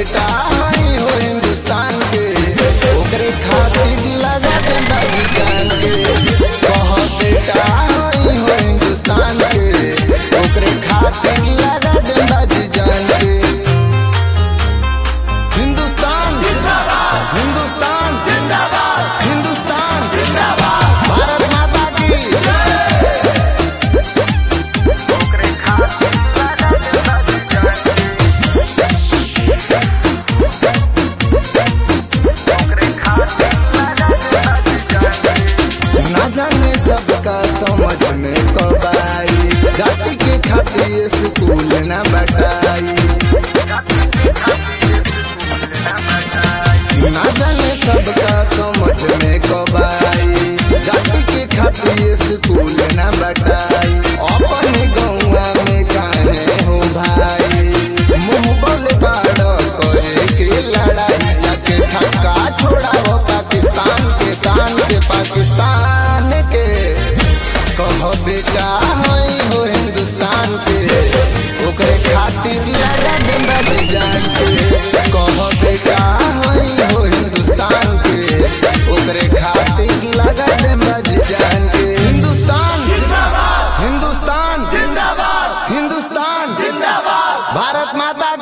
बेटा हई हो हिंदुस्तान के ओकरे खातिर लगा दे बागी जान के कह बेटा हई हो हिंदुस्तान के ओकरे खातिर लगा दे बागी जान के हिंदुस्तान जिंदाबाद हिंदुस्तान जिंदाबाद हिंदुस्तान जिंदाबाद भारत माता की ओकरे खातिर लगा दे बागी जान के ना जाने सबका समझ में कब आई जाति के खातिर स्कूल न बटाई ना जाने सबका समझ में कब आई जाति के खातिर स्कूल न बटाई अपने गौवा में काहे हो भाई मुंह बोले बाड़ करे के लड़ाई जाके छक्का छोड़ाओ पाकिस्तान के कान के पाकिस्तान के कहो बेटा हई हो हिंदुस्तान के ओकरे खातिर लड़ा दे बड़ी जान के कहो बेटा हई हो हिंदुस्तान के ओकरे खातिर लगा दे बड़ी जान के हिंदुस्तान जिंदाबाद हिंदुस्तान जिंदाबाद हिंदुस्तान जिंदाबाद भारत माता